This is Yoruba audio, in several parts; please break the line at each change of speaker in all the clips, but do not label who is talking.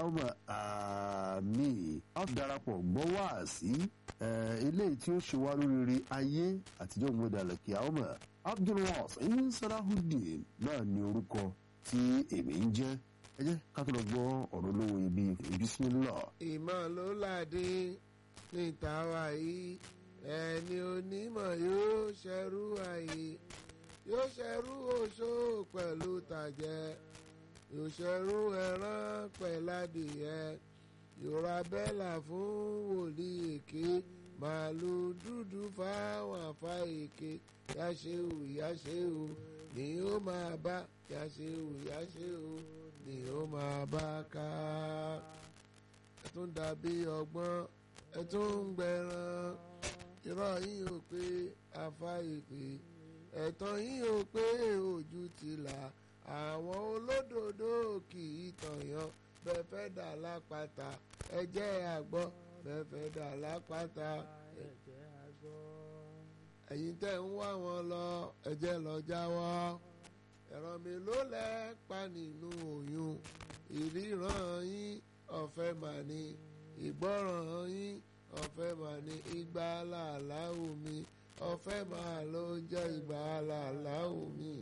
ọmọ àmì a darapọ̀ gbọ́ wá sí eléyìí tí ó ṣe wá lóríire ayé àtijọ́ ìmúdàlẹ̀ kí a ọmọ abdulwasin salahudeen náà ní orúkọ tí èmi ń jẹ́ ẹ jẹ́ ká tó lọ gbọ́ ọ̀rọ̀ lówó ibi bismillah.
ìmọ̀ ló ládé níta wá yìí ẹni onímọ̀ yóò ṣẹrú àyè yóò ṣẹrú oṣó pẹ̀lú tàjẹ́ yóò ṣẹrú ẹran pẹ̀ládìyẹ yóò ra bẹ́là fún wòlíì èké màálù dúdú fáwọn àfa èké yáṣẹ́wò yáṣẹ́wò ni ó máa bá yáṣẹ́wò yáṣẹ́wò ni ó máa bá ká ẹ tún dàbí ọgbọ́n ẹ tún ń gbẹran irọ́ yín ò pé afá ìpè ẹ̀tàn yín ò pé ojú ti là àwọn olódodo kì í tọ̀yàn bẹ́ẹ̀ fẹ́ dà lápáta ẹ jẹ́ àgbọ́ bẹ́ẹ̀ fẹ́ dà lápáta ẹ jẹ́ àgbọ́. ẹ̀yin tẹ́ ń wá wọn lọ ẹ jẹ́ lọ jáwọ́ ẹ̀rọ mi ló lẹ́ pa nínú oyún ìríran yín ọ̀fẹ́ mà ní ìgbọ́ràn yín ọ̀fẹ́ mà ní ìgbà làláwù mi ọ̀fẹ́ máa ló jẹ́ ìgbà làláwù mi.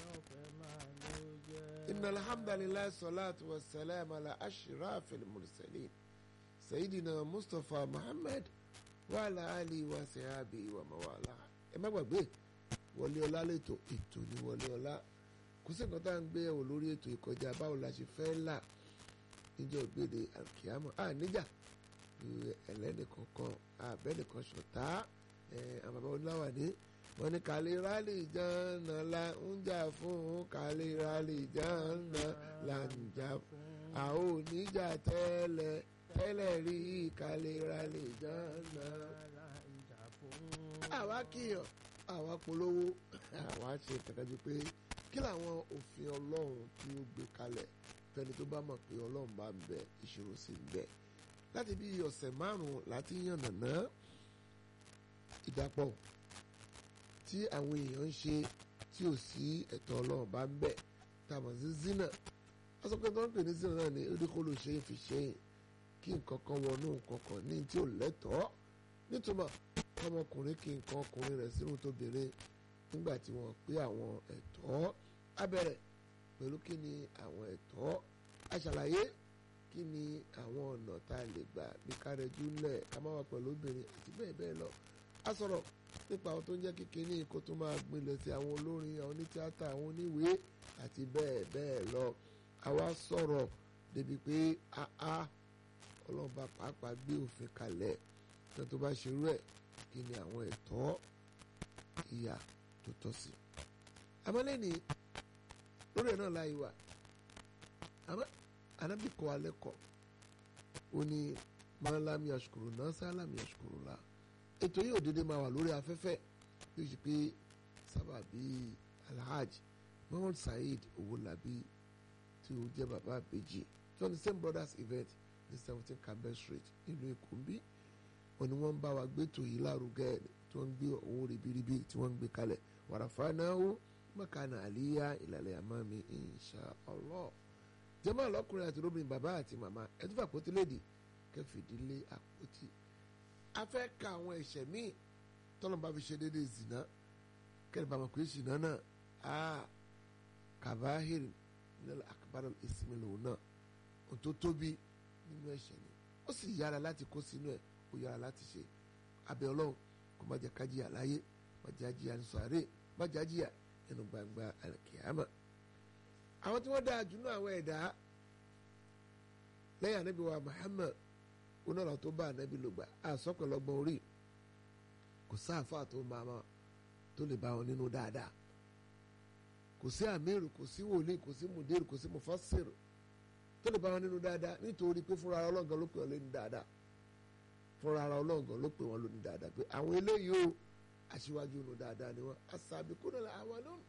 inna alhamdulilayi salatu wa salam ala ashrafil mursalin sayidina mustapha muhammad wa ala ali wa sahabi wa mawala. ẹ má gbàgbé wọlé ọlá lẹ́tọ̀ ètò ní wọlé ọlá kò sí nǹkan tá à ń gbé ẹ̀wò lórí ètò ìkọjá báwo la ṣe fẹ́ là níjọ́ gbèdé àkíyàmọ́ à níjà ẹlẹ́nìkankan àbẹ́nìkan ṣọ̀tá àwọn bàbá oníláwà ní wọn ní kàlí rálì jọ́nà la ń jà fún kàlí rálì jọ́nà la ń jà fún àwọn oníjà tẹ́lẹ̀ tẹ́lẹ̀ rí kàlí rálì jọ́nà la ń jà fún. àwa kìyàn àwa polówó àwa ṣe kàkàjú pé kí làwọn òfin ọlọ́run tí ó gbé kalẹ̀ fẹ́ni tó bá mọ̀ pé ọlọ́run bá ń bẹ ìṣòro sí ń bẹ láti bí ọ̀sẹ̀ márùn-ún láti yànnàná ìdàpọ̀ tí àwọn èèyàn ń ṣe tí ò sí ẹ̀tọ́ ọlọ́run bá ń bẹ̀ tàmọ̀ sí zina wọ́n sọ pé tó ń pè ní zina náà ni oríkòlò ṣe é fi ṣe é kí nǹkan kan wọnú nǹkan kan ní tí ò lẹ́tọ̀ọ́ nítumọ̀ ọmọkùnrin kí nǹkan ọkùnrin rẹ̀ sínú tó béèrè nígbà tí wọ́n pé àwọn ẹ̀tọ́ abẹ́rẹ́ pẹ̀lú kí ni àwọn ẹ̀tọ́ aṣàlàyé kí ni àwọn ọ̀nà tá a lè gbà bí kárẹ́jú ńlẹ̀ ká má wà pẹ̀lú obìnrin àti bẹ́ẹ̀ bẹ́ẹ̀ lọ. a sọ̀rọ̀ nípa àwọn tó ń jẹ́ kékeré kó tó máa gbinlẹ̀ sí àwọn olórin àwọn onítíátà àwọn oníwèé àti bẹ́ẹ̀ bẹ́ẹ̀ lọ. àwa sọ̀rọ̀ débi pé àá ọlọ́ba pàápàá gbé òfin kalẹ̀ tó tó bá ṣerú ẹ̀ kí ni àwọn ẹ̀tọ́ ìyà tó tọ́ sí. àmọ́ lẹ́ni lórí ẹ̀ náà láyé wa àmọ́ anabi kọ́ alẹ́ kọ́ ó ní mọ́lámi àṣukùrù náà sálámi àṣukùrù la ètò yìí òdede máa wà lórí afẹ́fẹ́ yóò ṣe pé sábà bíi alhaji mohammed saheed owolabi tí ó jẹ́ bàbá àbèjì tí wọ́n ní same brothers event ní seventeen campbell street nílùú èkó ń bí wọn ni wọ́n ń bá wa gbé tò yìí lárugẹ tí wọ́n ń gbé owó ribiribi tí wọ́n ń gbé kalẹ̀ wàràfà náà ó mọ̀kànà àlíyá ìlàlẹ̀ àmàmì insha Allah jẹ́mọ́ ọlọ́kùnrin àti lóbìnrin bàbá àti màmá ẹtú fún àpótí léde kẹfìdílé àpótí. a fẹ́ ka àwọn ẹ̀ṣẹ̀ míì tọ́lọ́mùbá fi ṣe déédéé zìnà kẹ́lẹ́ bá mọ̀ pé zìnà náà a kàbáhìrì nílẹ̀ àkàbàrà ìsinmi lòun náà ohun tó tóbi nínú ẹ̀ṣẹ̀ ni ó sì yára láti kó sínú ẹ̀ ó yára láti ṣe abẹ́ ọlọ́run kó má jẹ́ kájíyà láyé má jẹ́ àjíyà ní sàárè má jẹ́ àjíyà nínú gbangba àlùkìyàmà àwọn tí wọ́n dáa jù náà àwọn ẹ̀dá lẹ́yìn anabi wa Muhammad onára tó bá anabi ló gbà àsọpẹ̀lọgbọ̀n orí kò sáàfà tó máa ma tó lè bá wọn nínú dáadáa kò sí àmírù kò sí wòlíì kò sí mùdírù kò sí mùfásírù tó lè bá wọn nínú dáadáa nítorí pé fúnra ọlọ́gàn ló pè wọn lóní dáadáa fúnra ọlọ́gàn ló pè wọn lóní dáadáa pé àwọn eléyìí o aṣíwájú nù dáadáa ni wọn asabiquna al-awwalun